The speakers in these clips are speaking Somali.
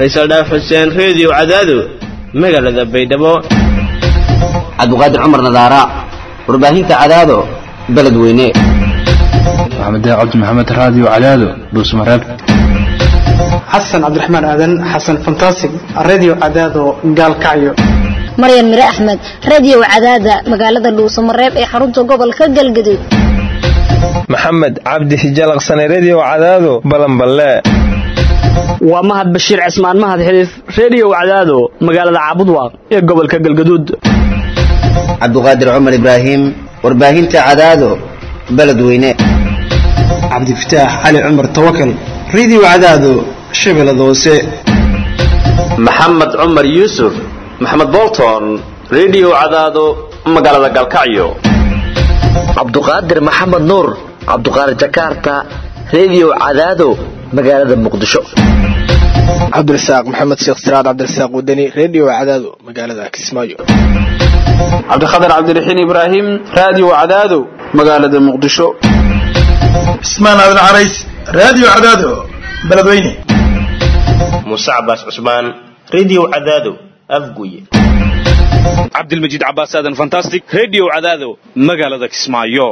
faysal dhaaf xuseen reediyo cadaado magaalada baydhabo cabdiqaadir cumar nadaara warbaahinta cadaado beledweyne maxamed cabdi maxamed raadiyo cadaado dhuusmareeb xasan cabdiraxmaan aadan xasan fantasig radio cadaado gaalkacyo maryan mire axmed radio cadaada magaalada dhuusamareeb ee xarunta gobolka galgaduud maxamed cabdi hijalaqsane redio cadaado balanballe waa mahad bashiir cismaan mahad xiliif redio cadaado magaalada caabudwaaq ee gobolka galgaduud cabdiqaadir cumar ibraahim warbaahinta cadaado beledweyne cabdifataax cali cumar tawakal radio cadaado shabeellada hoose maxamed cumar yuusuf maxamed bolton redio cadaado magaalada galkacyo cabduqaadir maxamed nuur cabduqaadir jakarta redio cadaado magaalada muqdisho cabdirasaaq maxamed sheekh siraad cabdirasaaq wadani redio cadaado magaalada kismaayo cabdikhatar cabdiraxiin ibraahim radio cadaado magaalada muqdisho cismaan aadan carays radio cadaado beledweyne muuse cabaas cusmaan redio cadaado afguye cabdilmajiid cabaas aadan fantastic redio cadaado magaalada kismaayo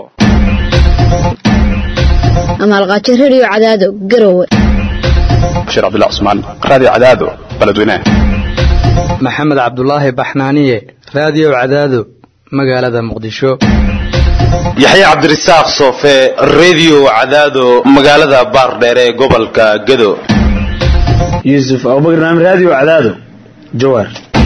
amaalqaajo redio cadaado garowe bashiir cabdullah cusmaan radio cadaado beledweyne maxamed cabdulaahi baxnaaniye radio cadaado magaalada muqdisho yaxya cabdirasaaq soofe redio cadaado magaalada baardheere ee gobolka gado yuusuf abubakar naam radio cadaado jawaar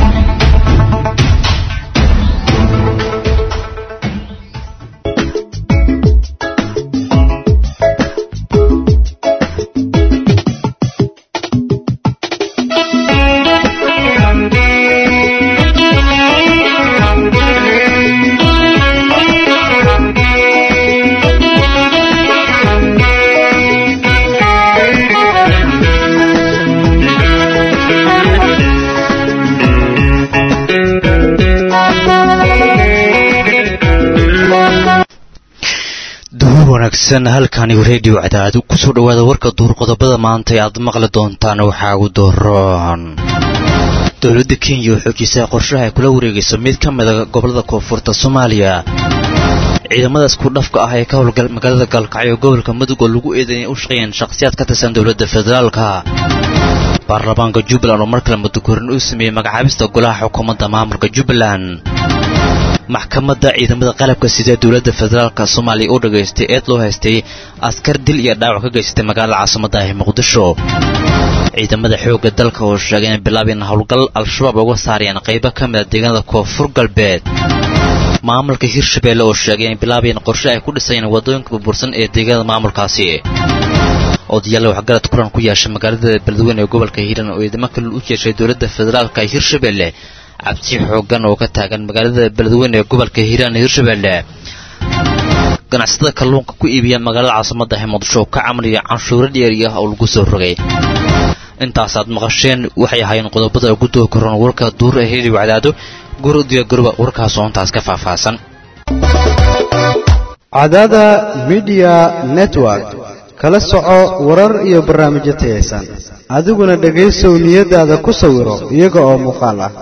wanaagsan halkani redio cadaad kusoo dhawaada warka duur qodobada maanta ee aad maqli doontaan waxaa ugu dooron dowladda kenya oo xoojisay qorshaha ay kula wareegayso mid ka mida gobolada koonfurta soomaaliya ciidamada isku dhafka ah ee ka howlgal magaalada gaalkacyo gobolka mudug oo lagu eeday inay u shaqeeyeen shakhsiyaad ka tirsan dowladda federaalka baarlamaanka jubbaland oo mar kale mudakorin uu sameeyey magacaabista golaha xukuumadda maamulka jubbaland maxkamadda ciidamada qalabka sida dowladda federaalka soomaaliya u dhagaystay eed loo haystay askar dil iyo dhaawac ka geysatay magaalada caasimada ah muqdisho ciidamada xoogga dalka oo sheegay inay bilaabeen howlgal al-shabaab uga saarayeen qaybo ka mida deegaanada koonfur galbeed maamulka hirshabeelle oo sheegay inay bilaabeen qorshe ay ku dhisayeen waddooyinka burbursan ee deegaanada maamulkaasi odayaal waxgarad kulan ku yeeshay magaalada beledweyne ee gobolka hiiraan oo ciidamo kale u jeeshay dowladda federaalka hirshabeelle cabsi xoogan oo ka taagan magaalada beledweyne ee gobolka hiiraan hirshabeelle ganacsatada kalluunka ku iibiya magaalada caasimada ah muqdisho oo ka camriya canshuuro dheeri ah oo lagu soo rogay intaasaad maqasheen waxay ahaayeen qodobada ugu doo koran warka duur ee heli wacdaado gurdiya garuba warkaas oo intaas ka faahfaahsan cadaada midiya network kala soco warar iyo barnaamijyo tayaysan adiguna dhegaysow niyadaada ku sawiro iyaga oo muuqaal ah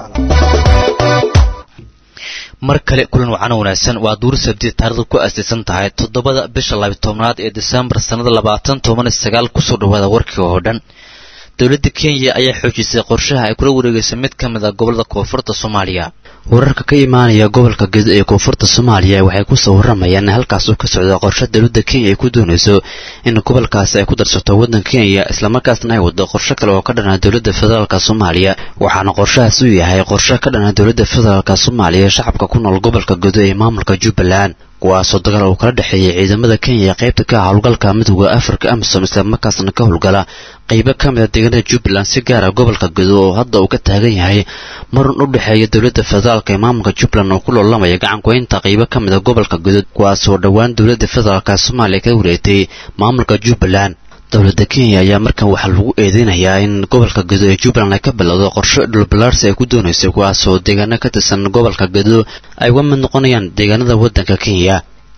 mar kale kulan wacana wanaagsan waa duur sabti taarikhdu ku aasaysan tahay toddobada bisha labitobnaad ee desembar sannada labaatan toban sagaal kusoo dhawaada warkii oo dhan dowladda kenya ayaa xoojisay qorshaha ay kula wareegayso mid ka mid a gobolada koonfurta soomaaliya wararka ka imaanaya gobolka gedo ee koonfurta soomaaliya waxay kusoo waramayaan in halkaas uu ka socdo qorshe dowladda kenya ay ku doonayso in gobolkaasi ay ku darsato waddan kenya islamarkaasna ay wado qorshe kale oo ka dhana dowladda federaalk soomaaliya waxaana qorshahaas uu yahay qorshe ka dhana dowladda federaalk soomaaliya shacabka ku nool gobolka gedo ee maamulka jubbaland kuwaasoo dagaal uu kala dhexeeyay ciidamada kenya ee qaybta ka ah howlgalka midooda afrika amisom islamarkaasna ka howlgala qaybo ka mid a deegaanada jubbaland si gaara gobolka gedo oo hadda uu ka taagan yahay marun u dhexeeya dowladda federaalk ee maamulka jubbaland oo ku loolamaya gacankuhaynta qaybo ka mid a gobolka gedo kuwaasoo dhowaan dowladda federaalk soomaaliya ka wareegtay maamulka jubbaland dowladda kenya ayaa markan waxaa lagu eedeynayaa in gobolka gedo ee jubbaland ay ka bilowdo qorshe dhulbalaarsi ay ku doonaysay kuwaasoo deegaano ka tirsan gobolka gedo ay uga mid noqonayaan deegaanada waddanka kenya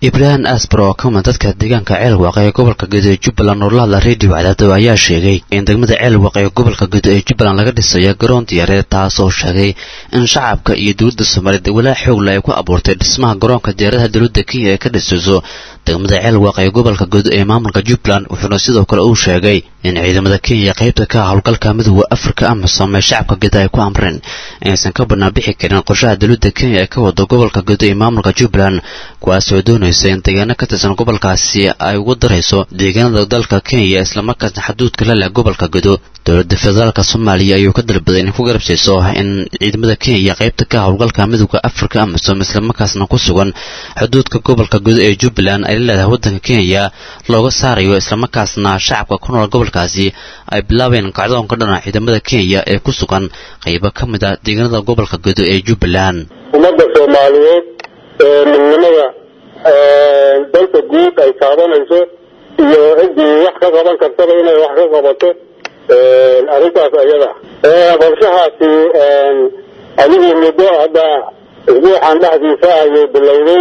ibraahim asbar oo ka mid dadka deegaanka ceelwaaq ee gobolka gedo ee jubbaland oo la hadla redio cadaado ayaa sheegay in degmada ceelwaaq ee gobolka gedo ee jubbaland laga dhisayo garoon diyaareed taasoo sheegay in shacabka iyo dowladda soomaaliyeed walaa xoogle ay ku abuurtay dhismaha garoonka diyaaradaha dowladda kenya ee ka dhisayso degmada ceelwaaq ee gobolka gedo ee maamulka jubbaland wuxuuna sidoo kale uu sheegay in ciidamada kenya qaybta ka howlgalka midooda afrika amisom ee shacabka gedo ay ku amreen inaysan ka banaanbixi karin qorshaha dowladda kenya ee ka wado gobolka gedo ee maamulka jubbaland kuwaasoo doonaysa in deegaano ka tirsan gobolkaasi ay ugu darayso deegaanada dalka kenya islamarkaasna xaduudka la leh gobolka gedo dowladda federaalka soomaaliya ayuu ka dalbaday inay ku garabsiiso in ciidamada kenya qaybta ka howlgalka midooda afrika amisom islamarkaasna ku sugan xuduudka gobolka gedo ee jubbaland ay la leedahay waddanka kenya looga saarayo islamarkaasna shacabka ku nool gobolkaasi ay bilaabeen kacdoonka dhana ciidamada kenya ee ku sugan qaybo ka mid a deegaanada gobolka gedo ee jubbaland ummadda soomaaliyeed ee midnimada dalka guud ay taabanayso iyo ciddii wax ka qaban kartaba inay wax ka qabato arrintaas ayada qorshahaasi adigii muddo hadda isbuuxan dhexdiisa ayay bilowday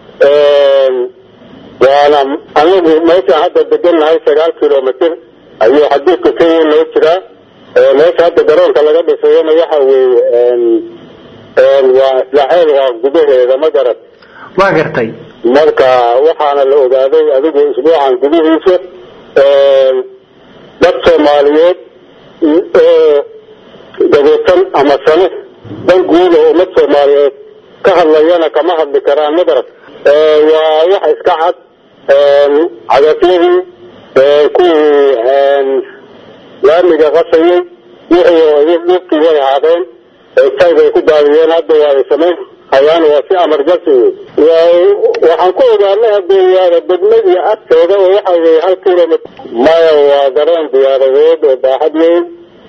waana anagu meeshaan hadda degannahay sagaal kilomitr ayuu xaduudka kenya noo jiraa meesha hadda garoonka laga dhisayona waxa weeye waa islaaxeel waa gudaheeda ma garad waa gartay marka waxaana la ogaaday adigu isbuucan gudihiisa dad soomaaliyeed oo dabeetan ama sane dan guud oo ummad soomaaliyeed ka hadlayana kama hadli karaan ma garad waa wax iska cad cagafyadii kuwii laamiga qasayay wixii dhibkii way haadeen tay bay ku daadiyeen hadda waa ay samayn hayaan waa si amarjansi wey waxaan ku ogaanay haddee waada degmadii agteeda oo waxa weye hal kilomitr maya waa garoon diyaaradeed oo baaxad weyn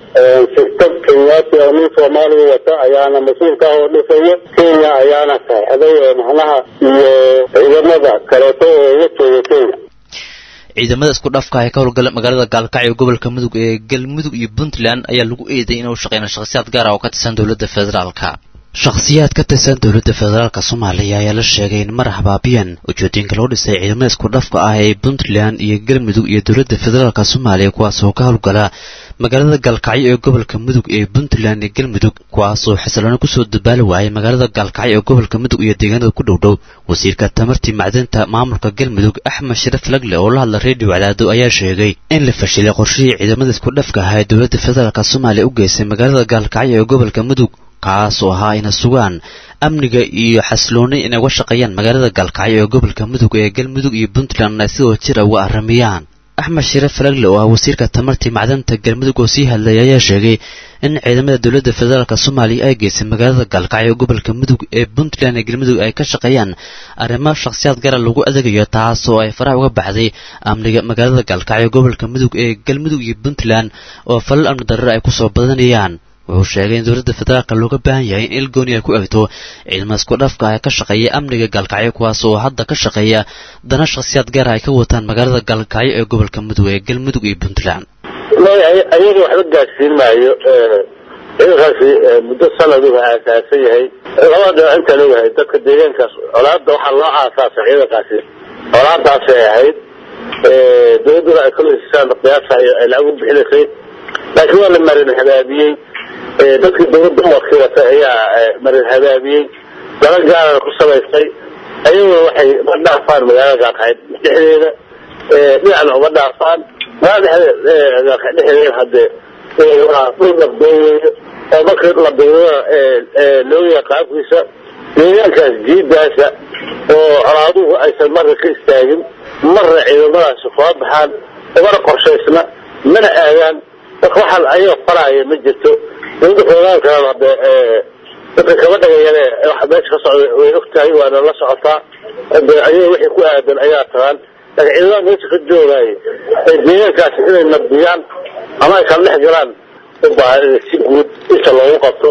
shirkad kenyaati oo nin soomaaliya wata ayaana mas-uulka ah oo dhisayo kenya ayaana saxday oo macnaha iyo ciidamada kaleeto oo la jooga kenya ciidamada isku dhafka ee ka howlgala magaalada gaalkacyo gobolka mudug ee galmudug iyo puntland ayaa lagu eeday inuu shaqeyna shakhsiyaad gaar ah oo ka tirsan dowladda federaalka shakhsiyaad ka tirsan dowladda federaalka soomaaliya ayaa la sheegay in mar habaabiyan ujeedooyinka loo dhisay ciidamada isku dhafka ah ee puntland iyo galmudug iyo dowladda federaalka soomaaliya kuwaasoo ka howlgala magaalada gaalkacyo ee gobolka mudug ee puntland iyo galmudug kuwaasoo xasiloona kusoo dabaali waayay magaalada gaalkacyo ee gobolka mudug iyo deegaanada ku dhowdhow wasiirka tamartii macdinta maamulka galmudug axmed sharaf lagle oo la hadla redio cadaado ayaa sheegay in la fashilay qorshihii ciidamada isku dhafka ahaa ee dowladda federaalka soomaaliya u geysay magaalada gaalkacyo ee gobolka mudug kaasoo ahaa ina sugaan amniga iyo xasilooni inay uga shaqeeyaan magaalada gaalkacyo ee gobolka mudug ee galmudug iyo puntland ay sidoo jira uga arramiyaan axmed shiraf falagle oo ah wasiirka tamartii macdanta galmudug oo sii hadlaya ayaa sheegay in ciidamada dowladda federaalk soomaaliya ay geysay magaalada gaalkacyo gobolka mudug ee puntland ee galmudug ay ka shaqeeyaan arrimo shakhsiyaad gara lagu adegayo taasoo ay faraha uga baxday amniga magaalada gaalkacyo gobolka mudug ee galmudug iyo puntland oo falal amni darar ay kusoo badanayaan wuxuu sheegay in dowladda federaalka looga baahan yahay in ilgooni ay ku egto ciidamada isku dhafka ee ka shaqeeya amniga gaalkacyo kuwaas oo hadda ka shaqeeya dana shakhsiyaad gaara ay ka wataan magaalada gaalkacyo ee gobolka mudug ee galmudug iyo puntland ayaga waxba gaadsiin maayo ciidankaasi muddo sanad uu aasaasan yahay laba dhinac intaan ogahay dadka deegaankaas colaada waxaa loo aasaasay ciidankaasi colaadaasay ahayd dowladduna ay kaleysaan qiyaasa ay lacag u bixinaysay laakiin waa la marin habaabiyey dadkii dowladda u wakiilatay ayaa marin habaabiyey dala gaarana ku samaystay ayaguna waxay ma dhaafaan magaalada gaalkaxyd dhexdeeda dhinacna uma dhaafaan magaalada dhexdeeda haddee waa dhul nabdoon weeyo oo markii la biirana loogayaa qaabkiisa deegaankaas jiidaasa oo colaaduhu aysan marna ka istaagin marna ciidamadaasi kula baxaan umana qorshaysna mana aadaan marka waxaan ayaga faraaya ma jirto dowladda federaalkana hade dadka kama dhagayane waxa meesha ka socda way og tahay waana la socotaa de ayaga wixii ku aadan ayaa tagaan laakiin ciidamada meesha ka joogaaye ee deegaankaasi inay nabdiyaan ama ay kala dhex galaan u baahan in si guud inta loogu qabto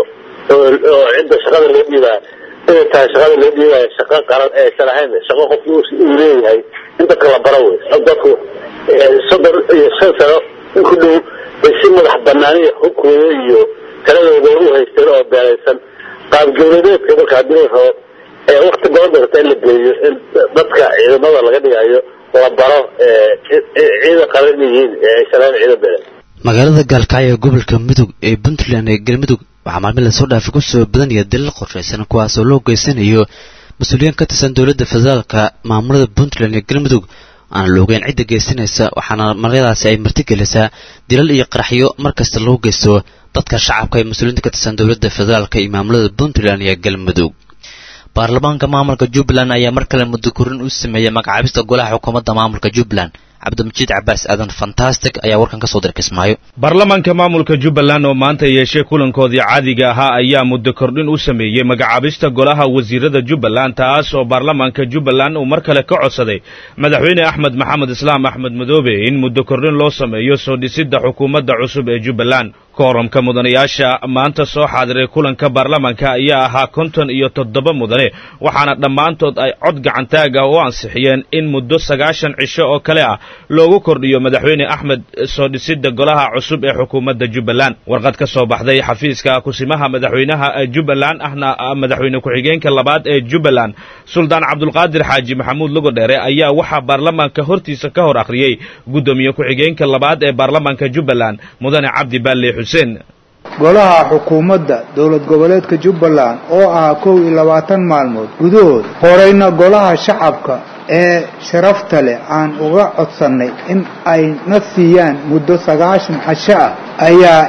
oo cidda shaqada loo dhiibaa inay tahay shaqada loo dhiibaayo shaqo qaran ee aysan ahayn shaqo qofki uu leeyahay in dadka la baro wey dadku soddon iyo shan sano in ku dhow bay si madax banaaniya hubkooda iyo taladooda u haysteen oo beeraysan qaab dowladeedka marka haddii la rabo wakti badan doorta in la geeyo in dadka ciidamada laga dhigayo la baro ciidan qaran inay yihiin shalaan ciidan beeleed magaalada gaalkacyo ee gobolka mudug ee puntland ee galmudug waxaa maalmin lasoo dhaafay ku soo badanaya dalal qorshaysan kuwaasoo loo geysanayo mas-uuliyiin ka tirsan dowladda federaalka maamulada puntland ee galmudug aan la ogeyn cidda geysanaysa waxaana maryadaasi ay martigelisaa dilal iyo qaraxyo mar kasta loo geysto dadka shacabka ee mas-uuliyiinta ka tirsan dowladda federaalka iyo maamulada puntland iyo galmudug baarlamaanka maamulka jubbaland ayaa mar kale muddo korin u sameeyey magacaabista golaha xukuumadda maamulka jubbaland cabdimajid cabaas aadan fantastic ayaa warkan ka soo diray kismaayo baarlamaanka maamulka jubbaland oo maanta yeeshay kulankoodii caadiga ahaa ayaa muddo kordhin u sameeyey magacaabista golaha wasiirada jubbaland taas oo baarlamaanka jubbaland uu mar kale ka codsaday madaxweyne axmed maxamed islaam axmed madoobe in muddo kordhin loo sameeyo soo dhisidda xukuumadda cusub ee jubbaland kooramka mudanayaasha maanta soo xaadiray kulanka baarlamaanka ayaa ahaa konton iyo toddoba mudane waxaana dhammaantood ay cod gacantaaga u ansixiyeen in muddo sagaashan cisho oo kale ah loogu kordhiyo madaxweyne axmed soo dhisidda golaha cusub ee xukuumadda jubbaland warqad ka soo baxday xafiiska kusimaha madaxweynaha jubbaland ahna madaxweyne ku-xigeenka labaad ee jubbaland suldaan cabdulqaadir xaaji maxamuud lugodheere ayaa waxaa baarlamaanka hortiisa ka hor akhriyey guddoomiye ku-xigeenka labaad ee baarlamaanka jubbaland mudane cabdi baalle xuseen golaha xukuumadda dowlad goboleedka jubbaland oo ah kow iyo labaatan maalmood gudahood horeyna golaha shacabka ee sharafta leh aan uga codsannay in ay na siiyaan muddo sagaashan casho ah ayaa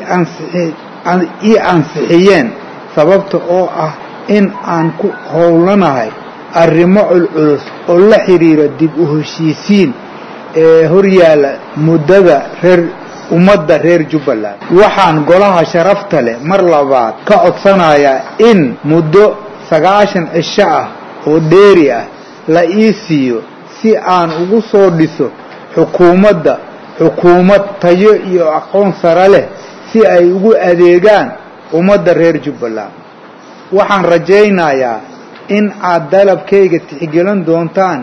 ii ansixiyeen sababta oo ah in aan ku howlanahay arrimo culculus oo la xidhiira dib u heshiisiin ee horyaala muddada reer ummadda reer jubbaland waxaan golaha sharafta leh mar labaad ka codsanayaa in muddo sagaashan cisho ah oo dheeri ah la ii siiyo si aan ugu soo dhiso xukuumadda xukuumad tayo iyo aqoon sare leh si ay ugu adeegaan ummadda reer jubbaland waxaan rajaynayaa in aad dalabkayga tixgelin doontaan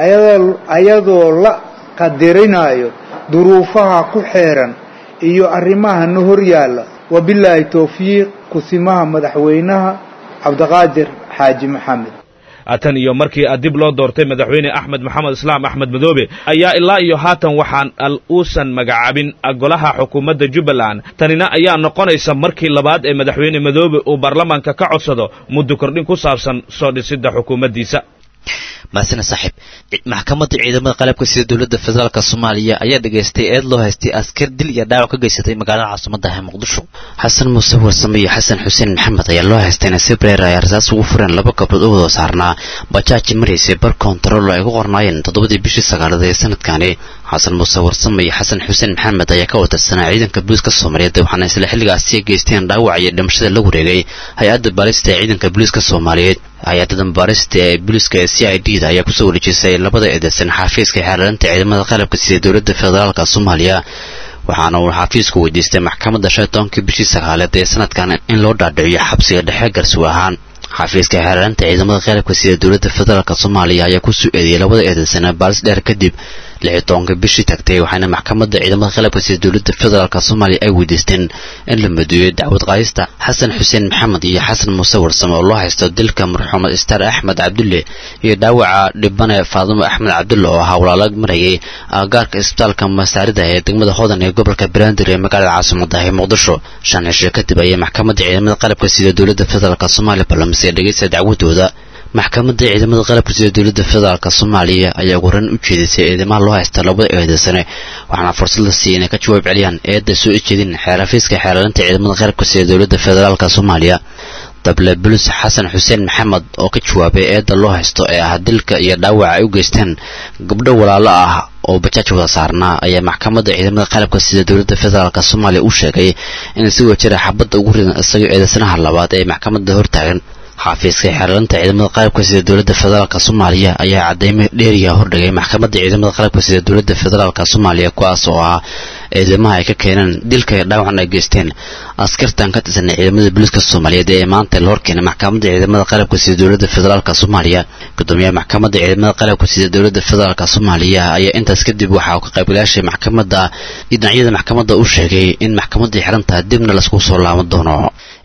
ayadoo la qadirinayo duruufaha ku xeeran iyo arrimaha na hor yaalla wabilaahi towfiiq kusimaha madaxweynaha cabdiqaadir xaaji maxamed tan iyo markii dib loo doortay madaxweyne axmed maxamed islaam axmed madoobe ayaa ilaa iyo haatan waxaan al uusan magacaabin golaha xukuumadda jubbaland tanina ayaa noqonaysa markii labaad ee madaxweyne madoobe uu baarlamaanka ka codsado muddo kordhin ku saabsan soo dhisidda xukuumaddiisa maasina saaxiib maxkamadda ciidamada qalabka sida dowladda federaalk soomaaliya ayaa dhegaystay eed loo haystay askar dil iyo dhaawac ka geysatay magaalada caasimadaha ee muqdisho xasan muuse warsame iyo xasan xuseen maxamed ayaa loo haystay in si breer ay arsaas ugu fureen laba gabdhood u wada saarnaa bajaaji maraysay bar kontarool ay ku qornaayeen toddobadii bishii sagaalaad ee sanadkani xasan muuse warsame iyo xasan xuseen maxamed ayaa ka watarsanaa ciidanka booliiska soomaaliyeed waxaana isla xilligaasi geysteen dhaawac iyo dhimashada la wareegay hay-adda baalista ee ciidanka booliiska soomaaliyeed hay-adada baarista ee booliiska ee c i d da ayaa kusoo wareejisay labada eedeysan xafiiska xeeraranta ciidamada qalabka sida dowladda federaalka soomaaliya waxaana uu xafiisku weydiistay maxkamadda shan tobankii bishii sagaaleed ee sanadkan in loo dhaadhiciyo xabsiga dhexe garsuw ahaan xafiiska xeeraranta ciidamada qalabka sida dowladda federaalk soomaaliya ayaa kusoo eedeeyey labada eedeysana baalis dheer kadib lixi tobanka bishii tagtay waxaana maxkamadda ciidamada qalabka sida dowladda federaalk soomaaliya ay weydiisteen in la maduuyo dacwad qaadista xasan xuseen maxamed iyo xasan muuse warsame oo loo haysto dilka marxuumad istaar axmed cabdulle iyo dhaawaca dhibane faadimo axmed cabdulle oo ahaa walaalo marayay agagaarka isbitaalka masaarida ee degmada hodan ee gobolka banaadir ee magaalada caasimadaha ee muqdisho shan cisho kadib ayay maxkamadda ciidamada qalabka sida dowladda federaalk soomaaliya balamisay dhegeysta dacwadooda maxkamadda ciidamada qalabka sida dowladda federaalk soomaaliya ayaa ugu horan u jeedisay eedamaha loo haysta labada eedeysane waxaana fursad la siiyey inay ka jawaab celiyaan eedda soo ejeedin xeerafiiska xeeraranta ciidamada qalabka sida dowladda federaalk soomaaliya dable bulus xasan xuseen maxamed oo ka jawaabay eedda loo haysto ee ah dilka iyo dhaawaca ay u geysteen gabdho walaalo ah oo bajaaj wada saarnaa ayaa maxkamadda ciidamada qalabka sida dowladda federaalk soomaaliya u sheegay in si wajira xabadda ugu ridan isagoo eedeysanaha labaad ee maxkamadda hortaagan xafiiska xeeraranta ciidamada qalabka sida dowladda federaalk soomaaliya ayaa cadeymo dheeriya hordhigay maxkamadda ciidamada qalabka sida dowladda federaalk soomaaliya kuwaas oo ah eedamaha ay ka keeneen dilka iyo dhaawacan ay geysteen askartan ka tirsanay ciidamada booliiska soomaaliyeed ee maanta la horkeenay maxkamadda ciidamada qalabka sida dowladda federaalk soomaaliya gudoomiyaha maxkamadda ciidamada qalabka sida dowladda federaalk soomaaliya ayaa intaas kadib waxa uu ka qaybgalayaashay maxkamadda dhinacyada maxkamadda u sheegay in maxkamadda xirantaha dibna laisku soo laaban doono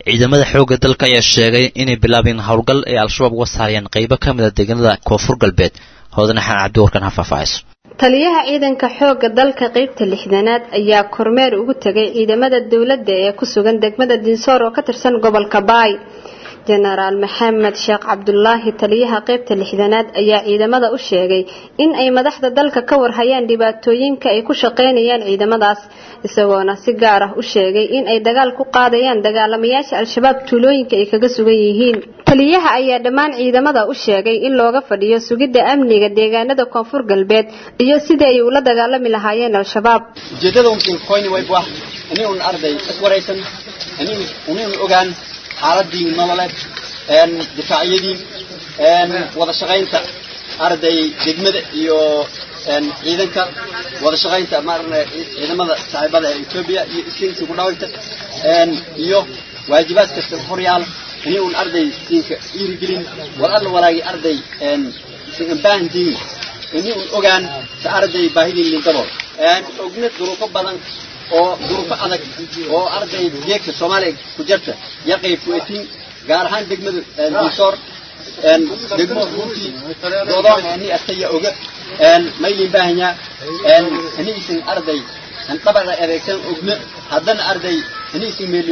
ciidamada xoogga dalka ayaa sheegay inay bilaabeen howlgal ay al-shabaab uga saarayaan qaybo ka mid a deegaanada koonfur galbeed hoodana xaan cabdi warkan ha faahfaahayso taliyaha ciidanka xoogga dalka qaybta lixdanaad ayaa kormeer ugu tegay ciidamada dowladda ee ku sugan degmada dinsoor oo ka tirsan gobolka baay jenaraal maxamed sheekh cabdulaahi taliyaha qaybta lixdanaad ayaa ciidamada u sheegay in ay madaxda dalka ka warhayaan dhibaatooyinka ay ku shaqaynayaan ciidamadaas isagoona si gaar ah u sheegay in ay dagaal ku qaadayaan dagaalamayaasha al-shabaab tuulooyinka ay kaga sugan yihiin taliyaha ayaa dhammaan ciidamada u sheegay in looga fadhiyo sugidda amniga deegaanada koonfur galbeed iyo sidii ay ula dagaalami lahaayeen al-shabaab xaaladii nololeed difaacyadii wada shaqaynta arday degmada iyo ciidanka wada shaqaynta maarna ciidamada saaxiibada ee Ethiopia iyo iskinsi ku dhawaynta iyo waajibaad kasta horyaala inay un arday siinka dhiirigelin war alla walaagi arday sigan baahantiin inay un ogaan sa arday baahidii lintabo ogna duruufo badan oo duruufo adag oo arday geedka soomaaliya ku jirta yaqay fuetin gaar ahaan degmada dinsoor degmo runtii doodoon ani astaya oga maylin baahanyaa aniisin arday dabara adeegsan ogna haddana arday aniisin meeli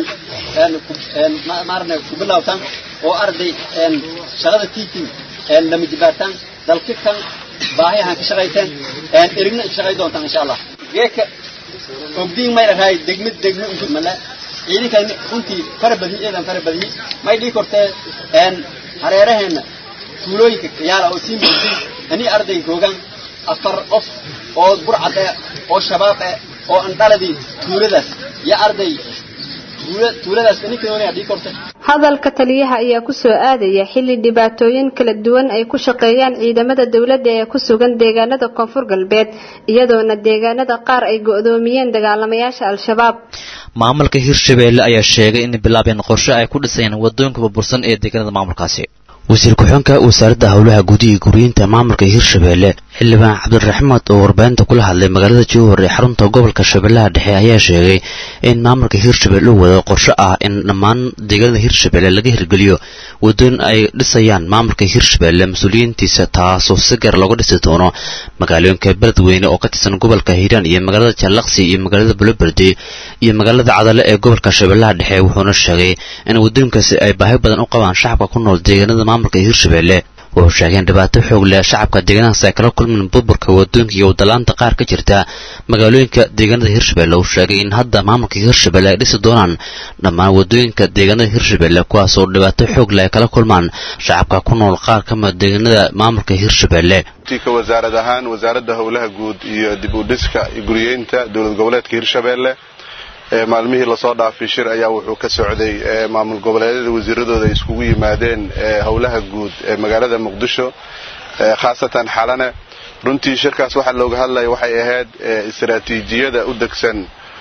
maarna ku bilawtan oo arday shaqada tiitin lama jibaartan dalka kan baahiyahan ka shaqayteen erigna ka shaqay doontaan insha allah geedka ogdiin may lahay degmad degmo intu mala ciidankan runtii fara badan ciidan fara badan may dhii kortee een hareeraheena tuulooyinka yaala oo sii muuqday ani arday joogan afar qof oo burcad ah oo shabaab ah oo aan dhaladii tuuladaas ya arday tuuladaas ninkan dhii kortee hadalka taliyaha ayaa ku soo aadaya xilli dhibaatooyin kala duwan ay ku shaqeeyaan ciidamada dowladda ee ku sugan deegaanada koonfur galbeed iyadoona deegaanada qaar ay go'doomiyeen dagaalamayaasha al-shabaab maamulka hirshabeelle ayaa sheegay in bilaabeen qorshe ay ku dhisayaan wadooyinka burbursan ee deegaanada maamulkaasi wasiir ku-xigeenka wasaaradda howlaha guud iyo guriyinta maamulka hirshabeelle xildhibaan cabdiraxmaad oo warbaahinta kula hadlay magaalada jowhar ee xarunta gobolka shabeellaha dhexe ayaa sheegay in maamulka hirshabelle uu wado qorshe ah in dhammaan deegaanada hirshabelle laga hirgeliyo wadooyin ay dhisayaan maamulka hirshabelle mas-uuliyiintiisa taasoo si gaar looga dhisi doono magaalooyinka beledweyne oo ka tirsan gobolka hiiraan iyo magaalada jallaqsi iyo magaalada buloberde iyo magaalada cadale ee gobolka shabeellaha dhexe wuxuuna sheegay in wadooyinkaasi ay baahi badan u qabaan shacabka ku nool deegaanada maamulka hirshabelle wuxuu sheegay in dhibaato xoog leh shacabka deegaanadaas ay kala kulmeen burburka wadooyinka iyo wadalaanta qaar ka jirta magaalooyinka deegaanada hirshabelle uu sheegay in hadda maamulka hirshabelle ay dhisi doonaan dhammaan wadooyinka deegaanada hirshabelle kuwaas oo dhibaato xoog leh ay kala kulmaan shacabka ku nool qaar ka mid deegaanada maamulka hirshabelle ka wasaarad ahaan wasaaradda howlaha guud iyo dib u dhiska iyo guriyeynta dowlad goboleedka hirshabelle maalmihii lasoo dhaafay shir ayaa wuxuu ka socday maamul goboleedyada wasiiradooda ay iskugu yimaadeen howlaha guud ee magaalada muqdisho khaasatan xalane runtii shirkaas waxaa looga hadlaya waxay ahayd istaraatiijiyada u degsan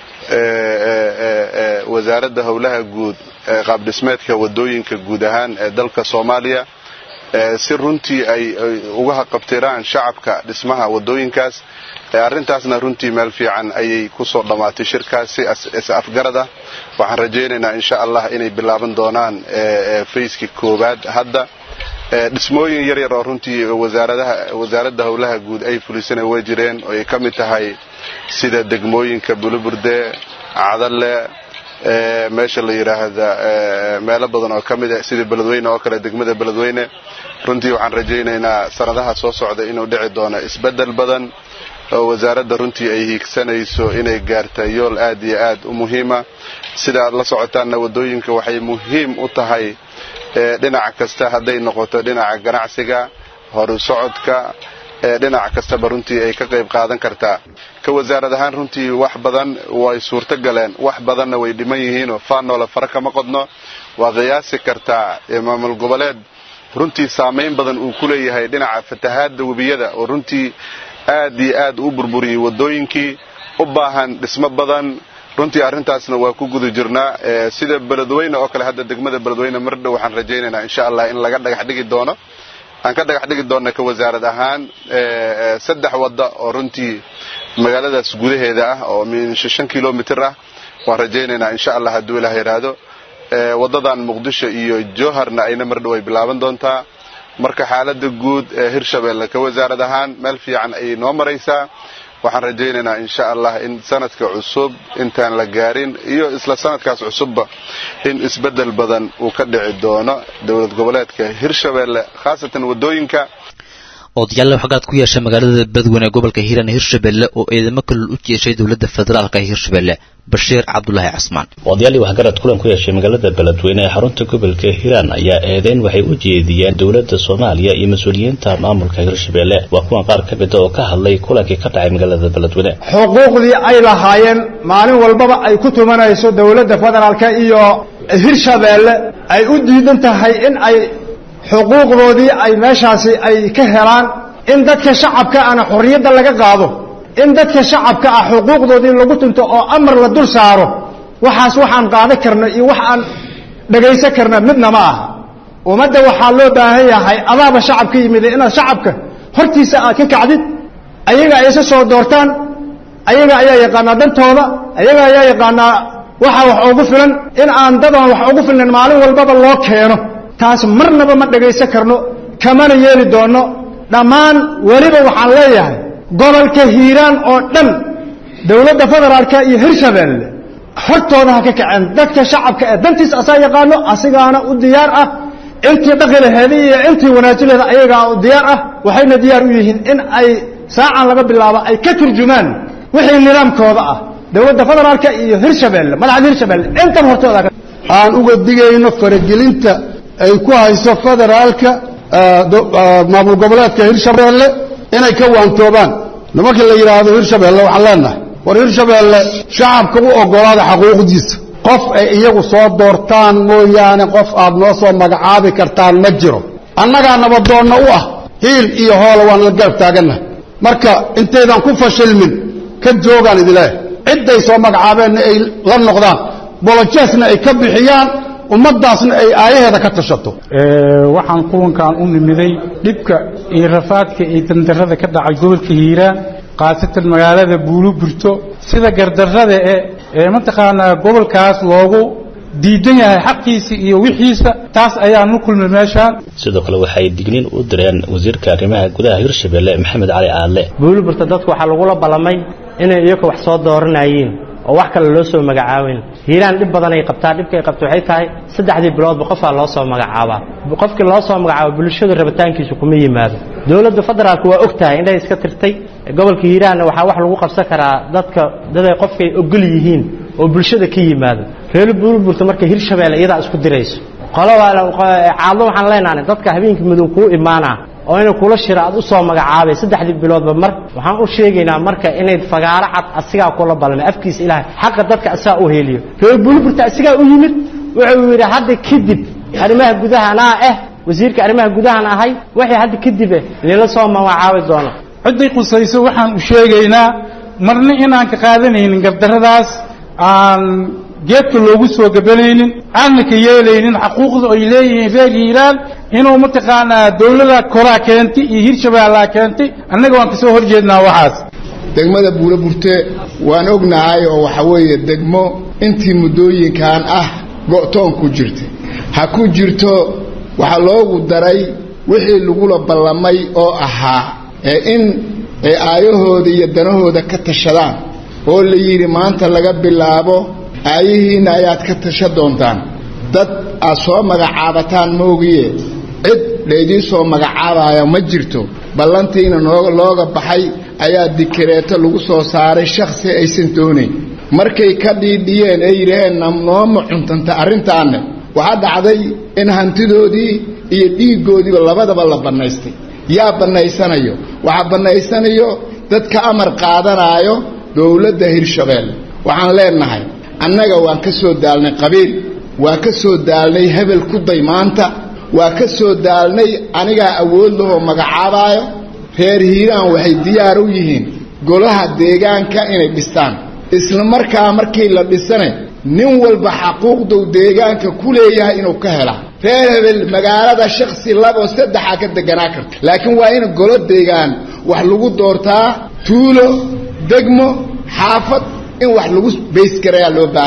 wasaaradda howlaha guud qaabdhismeedka wadooyinka guud ahaan ee dalka soomaaliya si runtii ay uga haqabtiraan shacabka dhismaha wadooyinkaas arrintaasna runtii meel fiican ayay kusoo dhammaatay shirkaasi is afgarad ah waxaan rajaynaynaa insha allah inay bilaaban doonaan fayskii koowaad hadda dhismooyin yar yar oo runtii wasaaradda howlaha guud ay fulisana way jireen oo ay ka mid tahay sida degmooyinka buluburde cadalle meesha la yidhaahda meelo badan oo ka mid ah sida beledweyne oo kale degmada beledweyne runtii waxaan rajaynaynaa sanadaha soo socda inuu dhici doono isbeddel badan oo wasaaradda runtii ay hiigsanayso inay gaarta yool aad iyo aad u muhiima sida aad la socotaanna wadooyinka waxay muhiim u tahay dhinac kasta hadday noqoto dhinaca ganacsiga horu socodka dhinac kastaba runtii ay ka qayb qaadan kartaa ka wasaarad ahaan runtii wax badan way suurto galeen wax badanna way dhiman yihiinoo faanoola fara kama qodno waa qiyaasi kartaa maamul goboleed runtii saamayn badan uu ku leeyahay dhinaca fatahaadda webiyada oo runtii aad iyo aad u burburiyey wadooyinkii u baahan dhismo badan runtii arrintaasna waa ku guda jirnaa sida beledweyne oo kale hadda degmada beledweyne mardhow waxaan rajaynaynaa insha allah in laga dhagax dhigi doono aan ka dhagax dhigi doona ka wasaarad ahaan saddex wadda oo runtii magaaladaas gudaheeda ah oo min shan kilomitr ah waan rajaynaynaa insha allah hadduu ilaah yidhaahdo wadadan muqdisho iyo jowharna ayna mar dhow ay bilaaban doontaa marka xaalada guud ee hirshabeelle ka wasaarad ahaan meel fiican ayay noo maraysaa waxaan rajaynaynaa insha allah in sanadka cusub intaan la gaarin iyo isla sanadkaas cusubba in isbedel badan uu ka dhici doono dowlad goboleedka hirshabeelle khaasatan wadooyinka odayaal waxgaad ku yeeshay magaalada badweyne ee gobolka hiiraan hirshabelle oo eedamo kalol u jeeshay dowladda federaalka ee hirshabelle bashiir cabdulaahi casmaan odayaal waxgarad kulan ku yeeshay magaalada beledweyne ee xarunta gobolka hiiraan ayaa eedeyn waxay u jeediyeen dowladda soomaaliya iyo mas-uuliyiinta maamulka hirshabelle waa kuwan qaar ka mida oo ka hadlay kulankii ka dhacay magaalada beledweyne xuquuqdii ay lahaayeen maalin walbaba ay ku tumanayso dowladda federaalka iyo hirshabeelle ay u diidan tahay in ay xuquuqdoodii ay meeshaasi ay ka helaan in dadka shacabka ana xorriyadda laga qaado in dadka shacabka ah xuquuqdoodii lagu tunto oo amar la dul saaro waxaas waxaan qaadan karna iyo wax aan dhagaysan karna midna ma aha ummadda waxaa loo baahan yahay adaaba shacabka yimid inaad shacabka hortiisa aad ka kacdid ayaga ay isa soo doortaan ayaga ayaa yaqaanaa dantooda ayaga ayaa yaqaanaa waxa wax ugu filan in aan dadan wax ugu filnan maalin walbaba loo keeno taas marnaba ma dhagaysan karno kamana yeeli doonno dhammaan weliba waxaan leeyahay gobolka hiiraan oo dhan dowladda federaalka iyo hirshabeelle hortooda ha ka kaceen dadka shacabka ee dantiisa asaa yaqaano asigaana u diyaar ah intii dhaqi laheeda iyo intii wanaaji laheeda ayagaa u diyaar ah waxayna diyaar u yihiin in ay saacan laga bilaabo ay ka turjumaan wixii nidaamkooda ah dowladda federaalka iyo hirshabeelle madaxda hirshabeelle intan hortooda aan uga digayno faragelinta ay ku hayso federaalka maamul goboleedka hirshabeelle inay ka waantoobaan nimanka la yidhaahdo hirshabeelle waxaan leenahay war hirshabeelle shacabka u ogolaada xaquuqdiisa qof ay iyagu soo doortaan mooyaane qof aad noo soo magacaabi kartaan ma jiro annagaa nabadoonna u ah hiil iyo hoola waan la garab taagannahay marka intaydan ku fashilmin ka joogaan idileeh cidday soo magacaabeenna ay la noqdaan bolojesna ay ka bixiyaan ummadaasna ay aayaheeda ka tashato waxaan kuwankan u nimiday dhibka iyo rafaadka iyo dandarada ka dhacay gobolka hiiraan khaasatan magaalada buuluburto sida gardarrada e ee mataqaanaa gobolkaas loogu diidan yahay xaqiisa iyo wixiisa taas ayaan u kulmay meeshaan sidoo kale waxay digniin u direen wasiirka arrimaha gudaha hirshabelle maxamed cali aadle buuluburta dadku waxaa lagula ballamay inay iyaga wax soo dooranayeen oo wax kale loo soo magacaaben hiiraan dhib badan ay qabtaa dhibka ay qabto waxay tahay saddexdii biloodba qofaa loo soo magacaabaa qofkii loo soo magacaabo bulshadu rabitaankiisu kuma yimaado dowladda federaalku waa og tahay indhay iska tirtay gobolka hiiraanna waxaa wax lagu qabsan karaa dadka daday qofkay ogol yihiin oo bulshada ka yimaado reer buurburta marka hirshabeelle iyadaa isku dirayso qolocaadlo waxaan leenahay dadka habeenkii madow kuu imaanaa oo inay kula shira aad u soo magacaabay saddexdii biloodba mar waxaan u sheegaynaa marka inay fagaaro cad asigaa kula balmay afkiisa ilaahay xaqa dadka asaa u heliyo reer buurburta asigaa u yimid wuxuu yidhi hadda kadib arrimaha gudaha anaa ah wasiirka arrimaha gudahan ahay waxay hadda kadib eh nila soo magacaabi doono cidday qusayso waxaan u sheegaynaa marna inaan ka qaadanaynin gardarradaas aan geedka loogu soo gabanaynin aanna ka yeelaynin xaquuqda ay leeyihiin reer hiiraan inuu mataqaanaa dawlada koraa keentay iyo hirshabeellaa keentay annaga waan kasoo hor jeednaa waxaas degmada buulaburte waan ognahay oo waxa weeye degmo intii muddooyinkan ah go'toon ku jirta ha ku jirto waxaa loogu daray wixii lagula ballamay oo ahaa ee in ay aayahooda iyo danahooda ka tashadaan oo la yidhi maanta laga bilaabo aayihiinna ayaad ka tasha doontaan dad aad soo magacaabataan moogiye cid laydii soo magacaabaya ma jirto ballantiina noo looga baxay ayaa dikareeto lagu soo saaray shakhsi aysan doonayn markay ka dhiidhiyeen ee yidhaheen nooma cuntanta arrintaanne waxaa dhacday in hantidoodii iyo dhiiggoodiiba labadaba la bannaystay yaa bannaysanayo waxaa bannaysanayo dadka amar qaadanaayo dowladda hirshabeelle waxaan leenahay annaga waan ka soo daalnay qabiil waa ka soo daalnay hebel ku day maanta waa ka soo daalnay anigaa awood lahoo magacaabaayo reer hiiraan waxay diyaar u yihiin golaha deegaanka inay dhistaan isla markaa markii la dhisane nin walba xaquuqduu deegaanka ku leeyahay inuu ka helaa reer hebel magaalada shaksi laboo saddexaa ka deganaa karta laakiin waa in golo deegaan wax lagu doortaa tuulo degmo xaafad in wax lagu baysgarayaa loo baahan yahay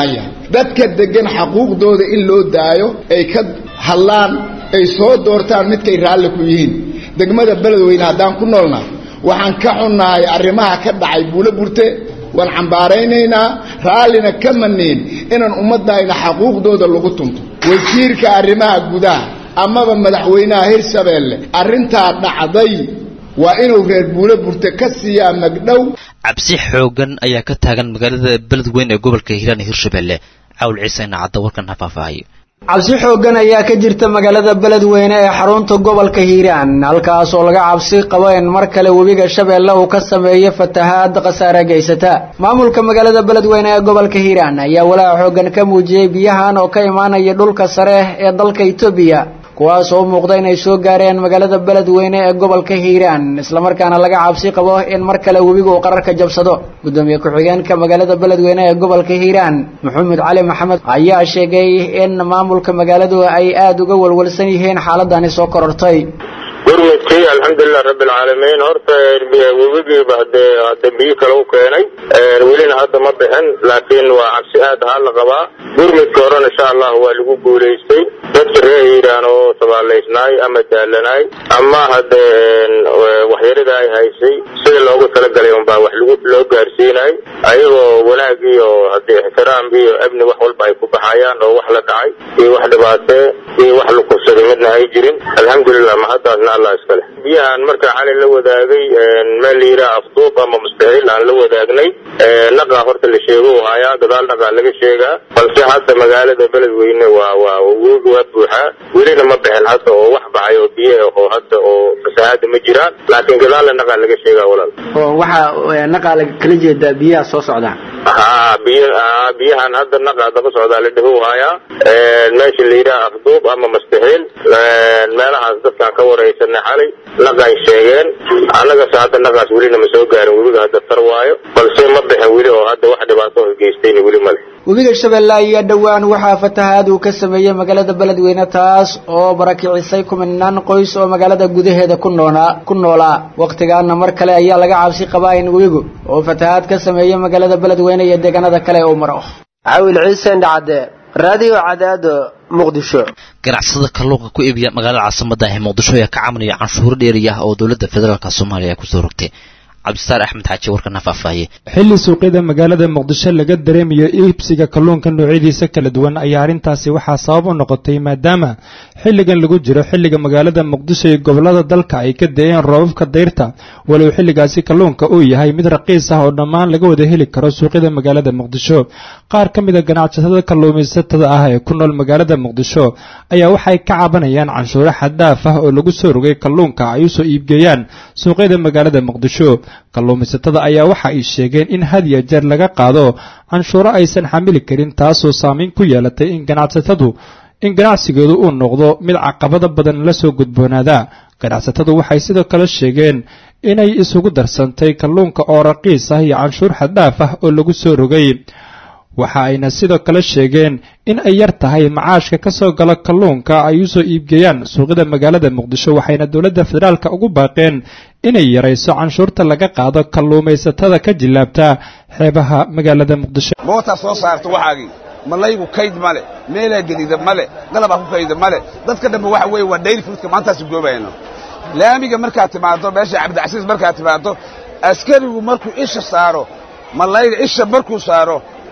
dadka deggan xaquuqdooda in loo daayo ay ka hadlaan ay soo doortaan midkay raalli ku yihiin degmada beledweyne haddaan ku noolna waxaan ka xunnahay arrimaha ka dhacay buulo burte waan cambaaraynaynaa raallina ka maniin inaan ummaddayna xaquuqdooda lagu tunto wasiirka arrimaha gudaha amaba madaxweynaha hirshabeelle arrintaa dhacday waa inuu reer buulo burte ka siiyaa magdhow cabsi xoogan ayaa ka taagan magaalada beledweyn ee gobolka hiiraan ee hirshabelle cawl ciise inacadda warkan ha faahfaahayo cabsi xooggan ayaa ka jirta magaalada beledweyne ee xarunta gobolka hiiraan halkaas oo laga cabsi qabo in mar kale webiga shabeelle uu ka sameeyo fatahaad khasaare geysata maamulka magaalada beledweyne ee gobolka hiiraan ayaa walaaca xooggan ka muujiyey biyahan oo ka imaanaya dhulka sare ee dalka etoobiya kuwaas oo muuqda inay soo gaareen magaalada beledweyne ee gobolka hiiraan islamarkaana laga cabsi qabo in mar kale webiga uu qararka jabsado gudoomiye ku-xigeenka magaalada beledweyne ee gobolka hiiraan maxamed cali maxamed ayaa sheegay in maamulka magaaladu ay aada uga walwalsan yihiin xaaladani soo korortay gurmudkii alxamdulilah rabbi alcaalamiin horta webigiiba hadee hadda biyo kale u keenay welina hadda ma bixin laakiin waa cabsi aad ahaa la qabaa gurmudka horena insha allah waa lagu guulaystay dadka reer hiiraan oo sabaalaysnaay ama daalanaay ama hadee waxyarida ay haysay sida loogu talagalay unbaa wax lagu loo gaarsiinay ayagoo wanaag iyo hadee ixtiraam iyo amni wax walba ay ku baxayaan oo wax la dhacay iyo wax dhibaatee iyo wax la kursaday midna ay jirin alxamdulilah mahaddaasna allah iskale biyahan markaa xalay la wadaagay meel la yidhaha afduub ama mustaxiil aan la wadaagnay naqaa horta la sheego u hayaa gadaal naqaa laga sheegaa balse hadda magaalada beledweyne waa waa webi waa buuxaa welina ma bixin hadda oo wax baxay oo biyo ah oo hadda oo fasahaada ma jiraan laakiin gadaalna naqaa laga sheegaa walaal oo waxaa naqaa kala jeedaa biyaha soo socda haa biy biyahan hadda naqaa daba socdaa la dhaho hayaa meesha la yidhaha afduub ama mustaxiil meelahaas dadkaan ka waraysanay xalay naqay sheegeen annagase hadda naqaas welina ma soo gaarin webiga hadda tar waayo balse ma bixin weli oo hadda wax dhibaato oo geystayna weli male webiga shabeelle ayaa dhowaan waxaa fatahaad uu ka sameeyey magaalada beledweyne taas oo barakicisay kuminaan qoys oo magaalada gudaheeda ku noolaa ku noolaa wakhtigaana mar kale ayaa laga cabsi qabaa in webigu oo fatahaad ka sameeyey magaalada beledweyne iyo deegaanada kale uu maro cawil ciise indhacade raadiyo cadaado muqdisho ganacsada kalluunka ku iibiya magaalada caasimada ah ee muqdisho ayaa ka cabanaya canshuuro dheeriya oo dowladda federaalka soomaaliya ay kusoo rogtay cabdisaar axmed xaaji warkana faahfaahiyey xilli suuqyada magaalada muqdisho laga dareemayo iibsiga kalluunka noocyadiisa kala duwan ayaa arrintaasi waxaa sabab u noqotay maadaama xilligan lagu jiro xilliga magaalada muqdisho iyo gobollada dalka ay ka da-een roobabka dayrta walow xilligaasi kalluunka uu yahay mid raqiis ah oo dhammaan laga wada heli karo suuqyada magaalada muqdisho qaar ka mida ganacsatada kalluumaysatada ah ee ku nool magaalada muqdisho ayaa waxay ka cabanayaan canshuuro xaddaaf ah oo lagu soo rogay kalluunka ay usoo iibgeeyaan suuqyada magaalada muqdisho kalluumaysatada ayaa waxa ay sheegeen in had iyo jeer laga qaado canshuuro aysan xamili karin taasoo saamayn ku yeelatay in ganacsatadu in ganacsigoodu uu noqdo mid caqabada badan la soo gudboonaada ganacsatadu waxay sidoo kale sheegeen inay isugu darsantay kalluunka oo raqiis ah iyo canshuur xaddhaaf ah oo lagu soo rogay waxa ayna sidoo kale sheegeen in ay yar tahay macaashka ka soo gala kalluunka ay usoo iibgeeyaan suuqyada magaalada muqdisho waxayna dowladda federaalka ugu baaqeen inay yarayso canshuurta laga qaado kalluumaysatada ka jilaabta xeebaha magaalada muqdisho mootaa soo saarta waxaagii malaygu kayd male meelaa gedida male qalabaa ku kayda male dadka dhanba waxa weeye waa dayli fruitka maantaasu goobayno laamiga markaad timaado meesha cabdicasiis markaad timaado askarigu markuu isha saaro malayga isha markuu saaro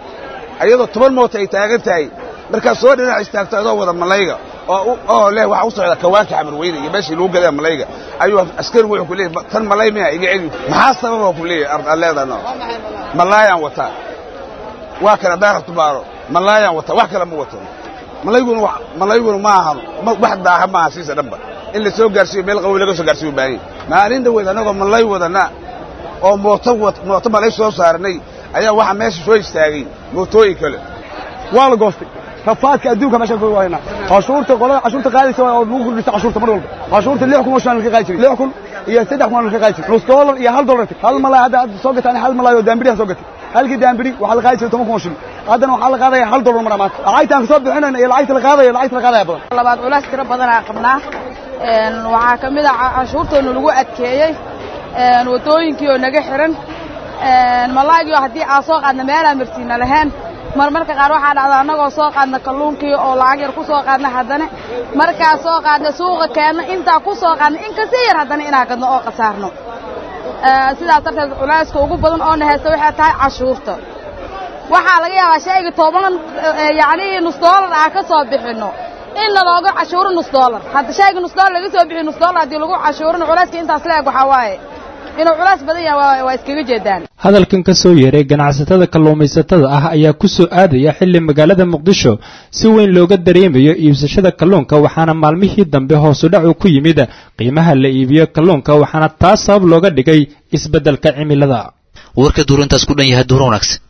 ayadoo toban moota ay taagan tahay markaad soo dhinac istaagto adoo wada malayga oo leh waxaa u socda kawaanka xamarweyne iyo meeshii lagu gadaa malayga ayuu askarigu wuxuu ku leeyahy tan malay miya iga celi maxaa sababa ku leeyahy arleedano malaayaan wataa waa kale haddaan rabto baaro malaayaan wataa wax kale ma wato malayguna malayguna ma ahan wax daaha maaha siisa dhanba in la soo gaarsiiyo meel qabow laga soo gaarsiyo baahanya maalin dhaweed annagoo malay wadana oo mooto mooto malay soo saaranay ayaa waxaa meesha soo istaagay mootooyin kale waa la goostay rafaadka adduunka meeshaan ku waayna cashuurta qolada cashuurta qaadaysa oo lagu kordhisa cashuurta mar walba cashuurta lix kun oo shan ka qaadi jiray lix kun iyo saddex kun ka qaadi jiray nus dollar iyo hal dollar hal malay hadda hadda soo gataan hal malay oo daambiriha soo gatay halkii daambiri waxaa la qaadi jiray toban kun oo shilin haddana waxaa la qaadaya hal dollar mar maanta lacagtaan ka soo bixinayna iyo lacagta la qaadaya lacagta la qaadaya badan labaad culays tiro badan aan qabnaa waxaa ka mid ah cashuurtoona lagu adkeeyey waddooyinkii oo naga xiran malaagio haddii aan soo qaadna meelaan marsiina lahayn marmarka qaar waxaa dhacda annagoo soo qaadna kalluunkii oo lacag yar ku soo qaadna haddana markaa soo qaadna suuqa keenna intaa ku soo qaadna in kasii yar haddana inaa gadno oo khasaarno sidaas darteed culayska ugu badan oo na haysta waxay tahay cashuurta waxaa laga yaabaa shayga toban yacnii nus doolar ah ka soo bixinno in lalooga cashuuro nus doolar hadda shayga nus doolar laga soo bixiyo nus doolar haddii lagu cashuurino culayska intaas la eg waxaa waaye inuu culays badan yahay waa iskaga jeedaan hadalkan ka soo yeeray ganacsatada kalluumaysatada ah ayaa ku soo aadaya xilli magaalada muqdisho si weyn looga dareemayo iibsashada kalluunka waxaana maalmihii dambe hoosu dhacu ku yimid qiimaha la iibiyo kalluunka waxaana taas sabab looga dhigay isbeddelka cimilada warka duurintaas ku dhan yahay duur wanaagsan